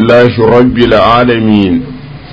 لله رب العالمين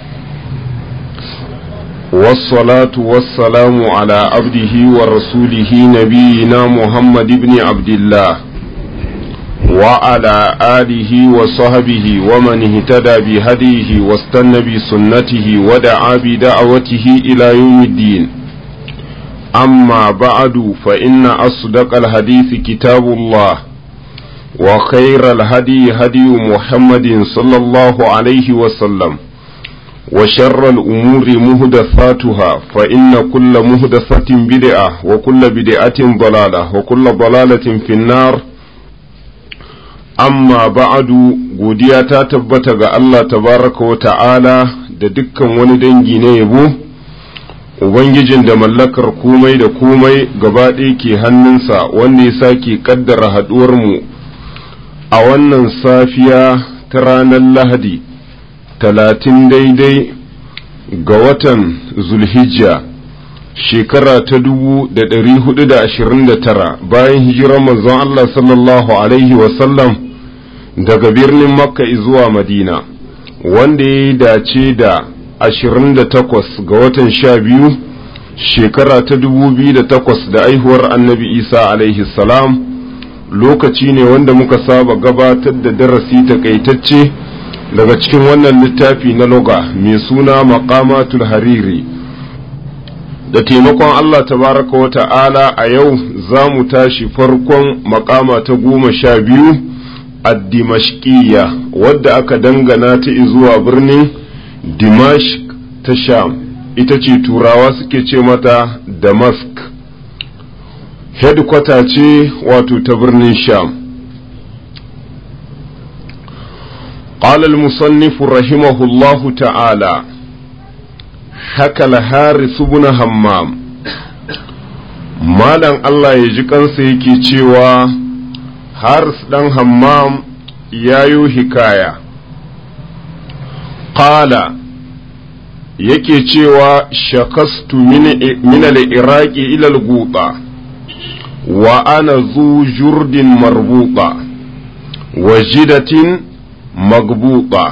والصلاة والسلام على عبده ورسوله نبينا محمد بن عبد الله وعلى آله وصحبه ومن اهتدى بهديه واستنى بسنته ودعا بدعوته إلى يوم الدين أما بعد فإن أصدق الحديث كتاب الله وخير الهدي هدي محمد صلى الله عليه وسلم وشر الأمور مهدثاتها فإن كل مهدثة بدعة وكل بدعة ضلالة وكل ضلالة في النار amma ba'adu godiya ta tabbata ga Allah tabaraka wa ta'ala da dukkan wani dangi na yabo Ubangijin da mallakar komai da komai gaba ɗaya ke hannunsa wanda ya sake ƙaddara haɗuwarmu a wannan safiya ta ranar Lahadi talatin daidai ga watan Zulhijja shekara ta dubu da ɗari hudu da ashirin da tara bayan hijirar manzon Allah sallallahu Alaihi wasallam daga birnin Makka zuwa Madina wanda ya yi dace da ashirin da takwas ga watan sha biyu shekara ta dubu biyu da takwas da aihuwar annabi Isa alaihi salam lokaci ne wanda muka saba gabatar da darasi takaitacce daga cikin wannan littafi na loga mai suna maqamatul hariri da taimakon Allah tabaraka wa ta'ala a yau za mu tashi farkon makama ta goma sha biyu addimashkiya wadda aka dangana ta zuwa birnin dimashq ta sham ita ce turawa suke ce mata damask headquarter ce wato ta birnin sham قال المصنف رحمه الله تعالى حكى الحارث بن همام مالن الله يجي kansa yake cewa haris ɗan hammam ya yi hikaya ƙala yake cewa shakastu min al-iraqi ila al-guta wa ana zu jurdin marbuta wa jidatin magbuta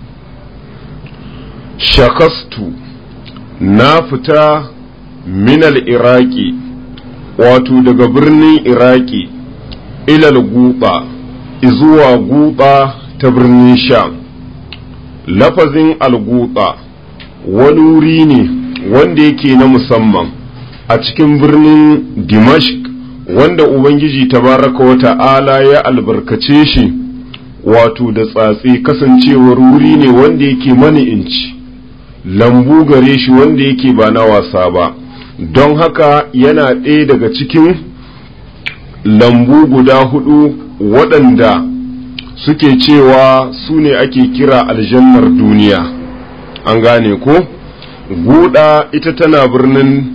shakastu na fita min al-iraqi wato daga birnin iraki ilal guba zuwa guba ta birnin sham lafazin alguba wani wuri ne wanda yake na musamman a cikin birnin dimashq wanda ubangiji tabaraka wa ta'ala ya albarkace shi wato da tsatsi kasancewar wuri ne wanda yake mani inci lambu gare shi wanda yake ba na wasa ba don haka yana ɗaya daga cikin lambu guda hudu waɗanda suke cewa su ne ake kira aljannar duniya an gane ko guda ita tana birnin